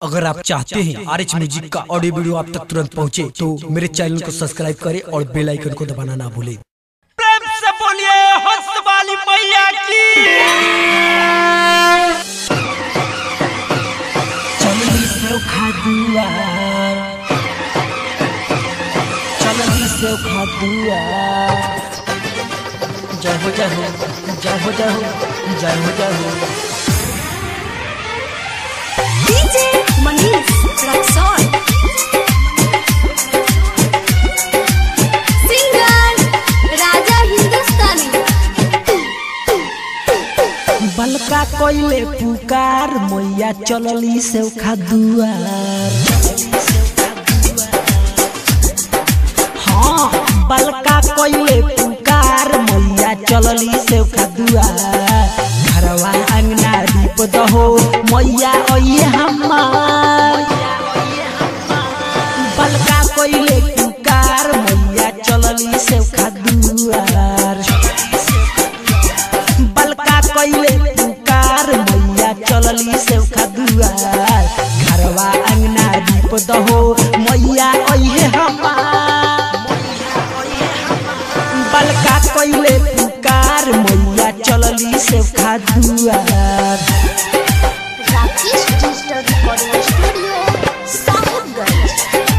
अगर आप चाहते हैं आर एच म्यूजिक का ऑडियो वीडियो आप तक तुरंत पहुंचे तो मेरे चैनल को सब्सक्राइब करें और बेल आइकन को दबाना ना भूलें प्रेम से बोलिए हंस वाली मैया की चलनी से खादुआ चलनी से खादुआ जय हो जय हो जय हो जय हो जय हो जय हो DJ Manish Raxon. Singer Raja Hindustani. बलका कोइले पुकार मैया चलली से खादुआर हाँ बलका कोइले पुकार मैया चलली से खादुआर घरवा अंगना दीप दहो मैया ओये हमार बलका कोइले पुकार मैया चलली से खादुआर बलका कइले पुकार मैया चलली से दुआर घरवा अंगना दीप दहो मैया अइहे हमार बलका कइले पुकार मैया चलली से दुआर Rakesh Digital Recording Studio, Sahibganj.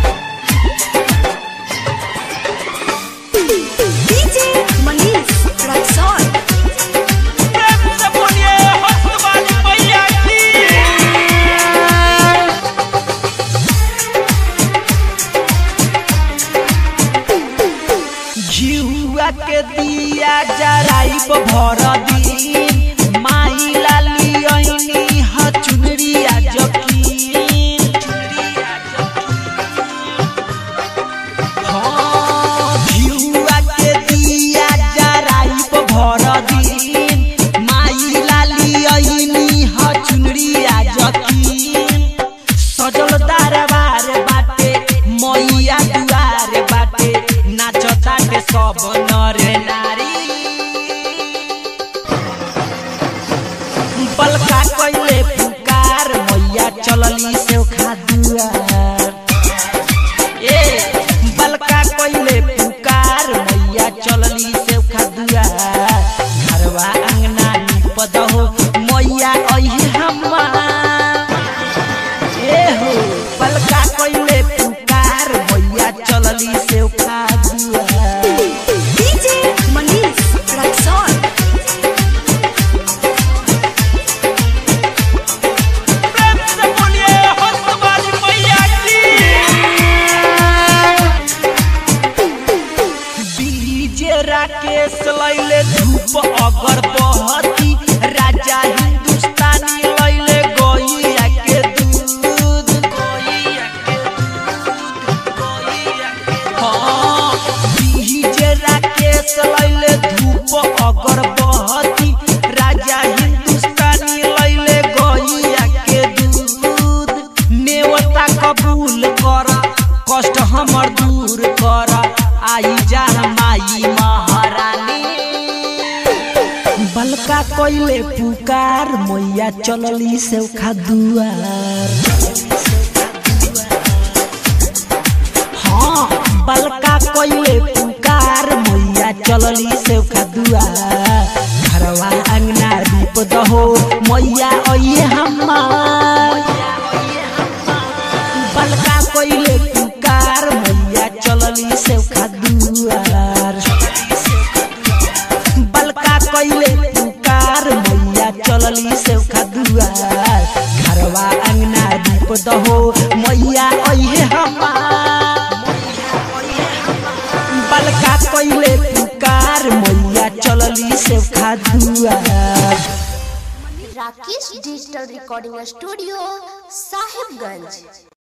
DJ Manish Raxon. प्रेम से बोलिए हंस वाली मैया की घिउआ के दिया जराइब भर दिन माई लाली ऐनी ह चुनरिया जकीन हाँ, घिउआ के दिया जराइब भर दिन माई लाली ऐनी ह चुनरिया जकीन सजल दरबार बाटे मैया दुआर बाटे नाचताटे सब नर नारी बलका कइले पुकार मैया चलली से दुआर ए बलका कइले पुकार मैया चलली से दुआर घरवा अंगना निप दहो मैया अइहे हमार एहो पलका कइले पुकार मैया चलली से दुआर DJ Manish Raxon. प्रेम से बोलिए हंस वाली मैया की डीजे राकेश लैले धूप अगर बहती राजा हिंदुस्तानी लैले गैया के दूध गैया के दूध गैया के हाँ डीजे राकेश लैले धूप अगर बहती राजा हिंदुस्तानी लैले गैया के दूध नेवता कबूल कर कष्ट हमर दूर कर आई जा माई महारानी बलका कइले पुकार मैया चलली से दुआर हाँ बलका कइले पुकार मैया चलली से दुआर घरवा अंगना दीप दहो मैया अइहे हमार बलका कइले पुकार मैया चलली से दुआर बलका कइले पुकार मैया चलली से दुआर घरवा अंगना दीप दहो मैया अइहे हमार बलका कइले पुकार मैया चलली से दुआर Rakesh Digital Recording Studio, Sahibganj.